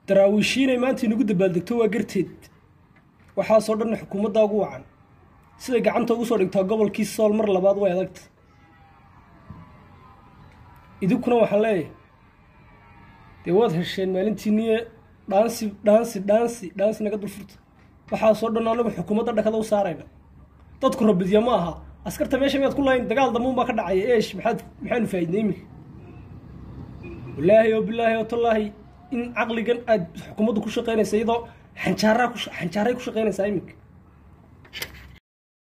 daraawiishiinay maanta inagu dabaaldegto waa garteed waxaasoo dhan xukuumaddaa ugu wacan siday gacanta ugu soo dhigtaa gobolkii sool mar labaad way adagta idinkuna waxaan leeyahay dee waad hesheen maalintiiniye dhaansi dhaansi dhaansi dhaansi naga dul furta waxaasoo dhan anagu xukuumadda dhakada u saarayna dadku rabidya ma aha askarta meesha miyaad ku lahayn dagaal damuun baa ka dhacaya eesh maxaad maxaanu faaidnay iminka wallaahi oo bilaahi oo tallaahi in caqligan aad xukuumaddu ku shaqaynaysa iyadoo xanjaaraa ku xanjaaray ku shaqaynaysaa iminka